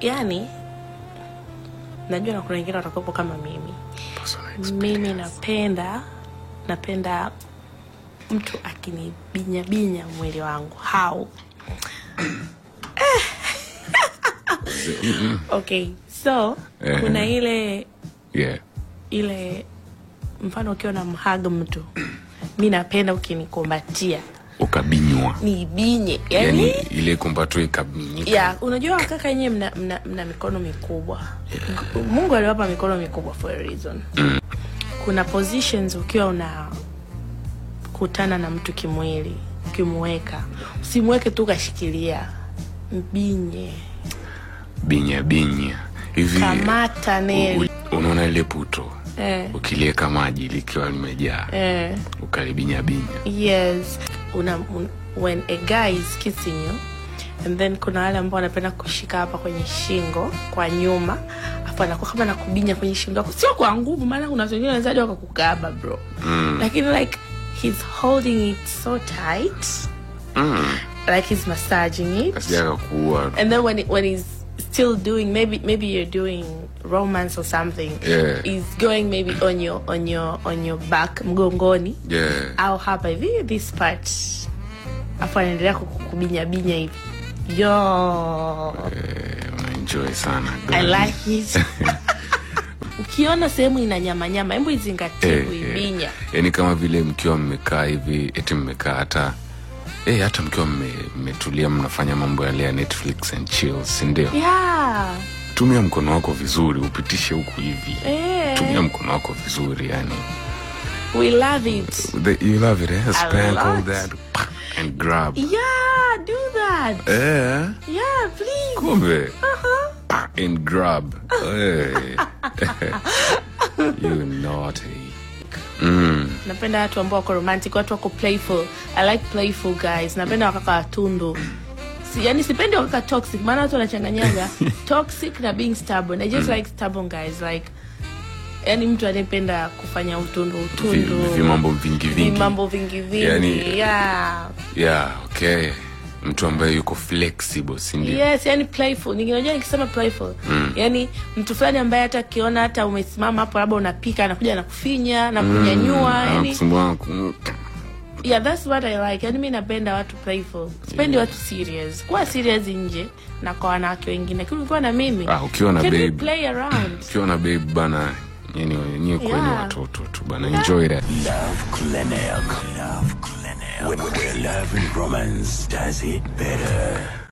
yani najua na kuna wengine watakuwepo kama mimi mimi napenda napenda mtu akinibinyabinya mwili wangu how okay so Eh. kuna ile yeah. ile mfano ukiwa na mhaga mtu mi napenda ukinikumbatia ukabinywa niibinye yani, yani ile kumbato ikabinyika ya unajua wakaka yenyewe mna, mna, mna mikono mikubwa mungu aliwapa mikono mikubwa for a reason kuna positions ukiwa unakutana na mtu kimwili ukimweka usimweke tu ukashikilia mbinye binya binya hivi kamata neli u- unaona ile puto eh, ukilieka maji likiwa limejaa eh. ukalibinya binya yes una, un, when a guy is kissing you and then kuna wale ambao wanapenda kushika hapa kwenye shingo kwa nyuma afu anakuwa kama nakubinya kwenye shingo yako sio kwa nguvu maana kuna watu wengine wanawezaji wakakukaba bro mm. lakini like he's holding it so tight mm. like he's massaging it asijaka kuua and then when, when he's still doing maybe maybe you're doing romance or something Yeah. he's going maybe on your on your on your back mgongoni yeah. au hapa hivi this part afu anaendelea kukubinyabinya hivi yo eh, unaenjoy sana i girl. like it ukiona sehemu ina nyamanyama hebu izingatie Eh, kuibinya eh. yani kama vile mkiwa mmekaa hivi eti mmekaa hata eh, hata mkiwa mme- mmetulia mnafanya mambo yale ya netflix and chill sindio yeah. tumia mkono wako vizuri upitishe huku hivi eh, tumia mkono wako vizuri yani we love it The, you love it eh? spank all lot. that pa, and grab yeah do that eh, yeah please kumbe uh-huh. pa, and grab hey. you naughty mm. napenda watu ambao wako romantic watu wako playful i like playful guys napenda wakaka watundu si, yani sipendi wakaka toxic maana watu wanachanganyaga toxic na being stubborn i just like stubborn guys like yani mtu anayependa kufanya utundu Vi- utundu vi- vimambo vingi vingi mambo vingi vingi Yani- yeah. yeah okay mtu ambaye yuko flexible sindio yes yani playful ninginajua nikisema playful mm. yani mtu fulani ambaye hata akiona hata umesimama hapo labda unapika anakuja na kufinya na kunyanyua Ah, yani kusumbua ku- yeah that's what i like yani mi napenda watu playful sipendi watu serious kuwa serious nje na kwa wanawake wengine lakini ukiwa na mimi Ah, ukiwa na can we babe. play around ukiwa na babe bana yani wenyewe kwenye Yeah. watoto tu bana enjoy that Love Clinic. Love Clinic. Where, where love and romance does it better.